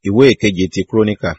ìwé ìkeje ti kúrónìkà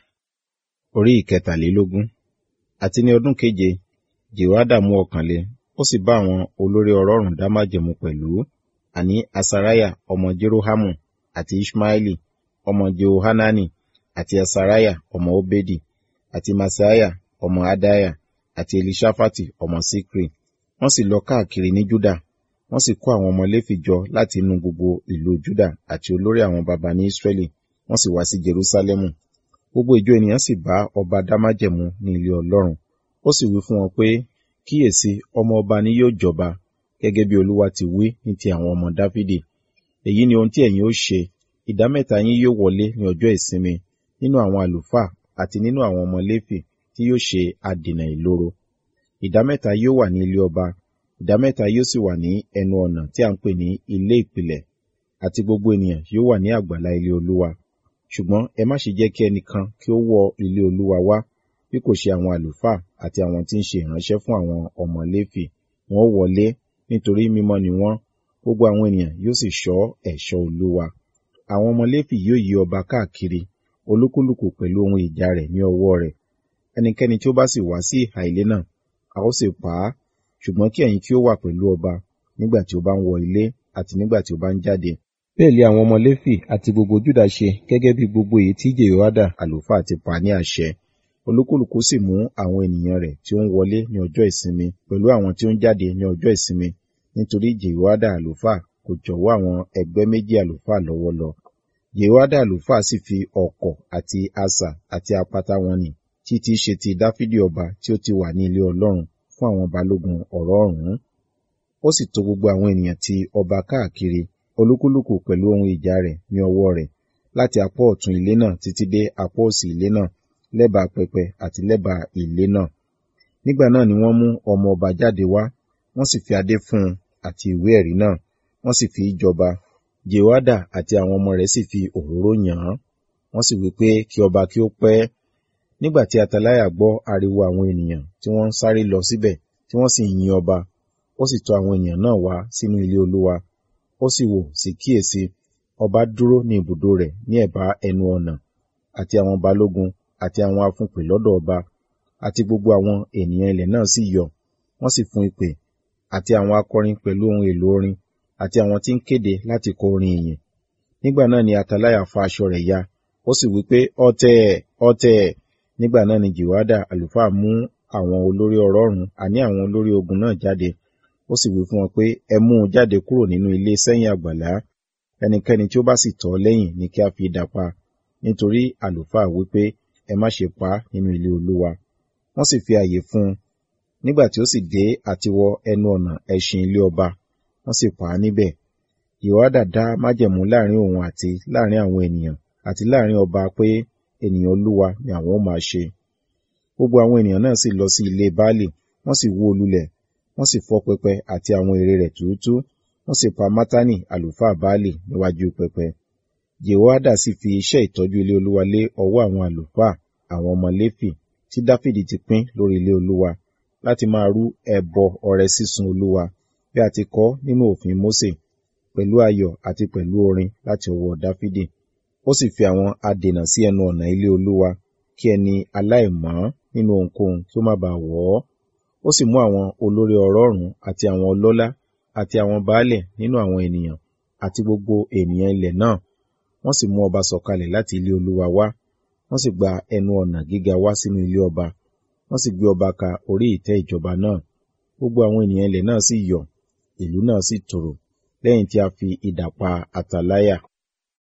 orí ìkẹtàlélógún àti ní ọdún keje jehoiada mú ọkàn le ó sì bá àwọn olórí ọlọ́run dá májẹ̀mú pẹ̀lú àní asariah ọmọ jerohamu àti ishmaeli ọmọ jehohanani àti asariah ọmọ obedi àti masaiah ọmọ adaiah àti elishafati ọmọ sikri wọ́n sì lọ káàkiri ní juda wọ́n sì kó àwọn ọmọ léfì jọ láti inú gbogbo ìlú juda àti olórí àwọn baba ní israẹli wọ́n sì wá sí jerusalemu gbogbo ìjọ ènìyàn sì bá ọba dá májẹ̀mú ní ilé ọlọ́run ó sì wí fún wọn pé kíyèsí ọmọ ọba ni yóò jọba gẹ́gẹ́ bí olúwa ti wí ní ti àwọn ọmọ dáfídì èyí ni ohun tí ẹ̀yin ó ṣe ìdá mẹ́ta yín yóò wọlé ní ọjọ́ ìsinmi nínú àwọn àlùfáà àti nínú àwọn ọmọ léfì tí yóò ṣe adènà ìloro ìdá mẹ́ta yóò wà ní ilé ọba ìdá mẹ́ta yóò sì wà ní ẹnu ọ̀nà tí a ń pè ní ilé ìpìlẹ̀ àti gbogbo ènìyàn yóò wà ní àgbàlá ilé olúwa ṣùgbọ́n ẹ má ṣe jẹ́ kí ẹnìkan kí ó wọ ilé olúwa wá bí kò ṣe àwọn àlùfáà àti àwọn tí ń ṣe ìránṣẹ́ fún àwọn ọmọ léfì wọn ó wọlé nítorí mímọ́ ni wọ́n gbogbo àwọn ènìyàn yóò sì ṣọ́ ẹ̀ṣọ́ olúwa àwọn ọmọ léfì yóò yí ọba káàkiri olúkúlùkù pẹ̀lú ohun ìjà rẹ̀ ní ọwọ́ rẹ̀ ẹnikẹ́ni tí ó bá sì wá sí ìhà ilé náà a ó sì pa á ṣùgbọ́n kí ẹ̀yin kí ó wà pẹ̀lú ọba nígbà tí ó bá ń wọ ilé àti nígbà tí ó bá ń jáde bẹ́ẹ̀ lé àwọn ọmọ léfì àti gbogbo júdà ṣe gẹ́gẹ́ bí gbogbo èyí tí jehoiada àlùfáà ti pa ní àṣẹ olúkúlùkù sì mú àwọn ènìyàn rẹ̀ tí ó ń wọlé ní ọjọ́ ìsinmi pẹ̀lú àwọn tí ó ń jáde ní ọjọ́ ìsinmi nítorí jehoiada àlùfáà kò jọ̀wọ́ àwọn ẹgbẹ́ méjì àlùfáà lọ́wọ́ lọ jehoiada àlùfáà sì fi ọ̀kọ̀ àti asà àti apata wọn nì tí tí ṣe ti dáfídì ọba tí ó ti wà ní ilé ọlọ́run fún àwọn balógun ọ̀rọ̀ ọ̀rún ó sì tò gbogbo àwọn ènìyàn ti ọba káàkiri olúkúlùkù pẹ̀lú ohun ìjà rẹ̀ ní ọwọ́ rẹ̀ láti apá ọ̀tún ilé náà títí dé apá òsì ilé náà lẹ́bàá pẹpẹ àti lẹ́bàá ilé náà nígbà náà ni wọ́n mú ọmọ ọba jáde wá wọ́n sì fi adé fún un àti ìwé ẹ̀rí náà wọ́n sì fi í jọba jehoiada àti àwọn ọmọ rẹ̀ sì fi òróró yàn án wọ́n sì wí pé kí ọba kí ó pẹ́ nígbà tí ataláyà gbọ́ ariwo àwọn ènìyàn tí wọ́n ń sáré lọ síbẹ̀ tí wọ́n sì ń yin ọba ó sì tọ̀ àwọn ènìyàn náà wá sínú ilé olúwa ó sì wò sí kíyèsí ọba dúró ní ibùdó rẹ̀ ní ẹ̀bá ẹnu ọ̀nà àti àwọn balógun àti àwọn afúnpè lọ́dọ̀ ọba àti gbogbo àwọn ènìyàn ilẹ̀ náà sì yọ̀ wọ́n sì fún ìpè àti àwọn akọrin pẹ̀lú ohun èlò orin àti àwọn tí ń kéde láti kọ orin ìyìn nígbà náà ni ataláyà fa aṣọ rẹ̀ ya ó sì wí pé ọ̀tẹ̀ ọ̀tẹ̀ nígbà náà ni jehoiada àlùfáà mú àwọn olórí ọ̀rọ̀ọ̀rún àní àwọn olórí ogun náà jáde ó sì wí fún wọn pé ẹ mú un jáde kúrò nínú ilé sẹ́yìn àgbàlá ẹnikẹ́ni tí ó bá sì tọ̀ lẹ́yìn ni kí a fi idà pa nítorí àlùfáà wí pé ẹ má ṣe pa á nínú ilé olúwa wọ́n sì fi àyè fún un nígbà tí ó sì dé àti wọ ẹnu ọ̀nà ẹṣin ilé ọba wọ́n sì pa á níbẹ̀ jehoiada dá májẹ̀mú láàrin òun àti láàrin àwọn ènìyàn àti láàrin ọba pé ènìyàn olúwa ni àwọn ó máa ṣe gbogbo àwọn ènìyàn náà sì lọ sí ilé baálì wọ́n sì wó lulẹ̀ wọ́n sì fọ́ pẹpẹ àti àwọn ère rẹ̀ túútú wọ́n sì pa mátánì àlùfáà baálì níwájú pẹpẹ jehoiada sì fi iṣẹ́ ìtọ́jú ilé olúwa lé ọwọ́ àwọn àlùfáà àwọn ọmọ léfì tí dáfídì ti pín lórí ilé olúwa láti máa rú ẹbọ ọrẹ sísun olúwa bí a ti kọ nínú òfin mósè pẹ̀lú ayọ̀ àti pẹ̀lú orin láti ọwọ́ dáfídì ó sì fi àwọn adènà sí ẹnu ọ̀nà ilé olúwa kí ẹni aláìmọ́ nínú ohunkóhun tí ó má baà wọ̀ ọ́ ó sì mú àwọn olórí ọ̀rọ̀ọ̀rún àti àwọn ọlọ́lá àti àwọn baálẹ̀ nínú àwọn ènìyàn àti gbogbo ènìyàn ilẹ̀ náà wọ́n sì mú ọba sọ̀kalẹ̀ láti ilé olúwa wá wọ́n sì gba ẹnu ọ̀nà gíga wá sínú ilé ọba wọ́n sì gbé ọba ka orí ìtẹ́ ìjọba náà gbogbo àwọn ènìyàn ilẹ̀ náà sì yọ̀ ìlú náà sì tòrò lẹ́yìn tí a fi idà pa àtàláyà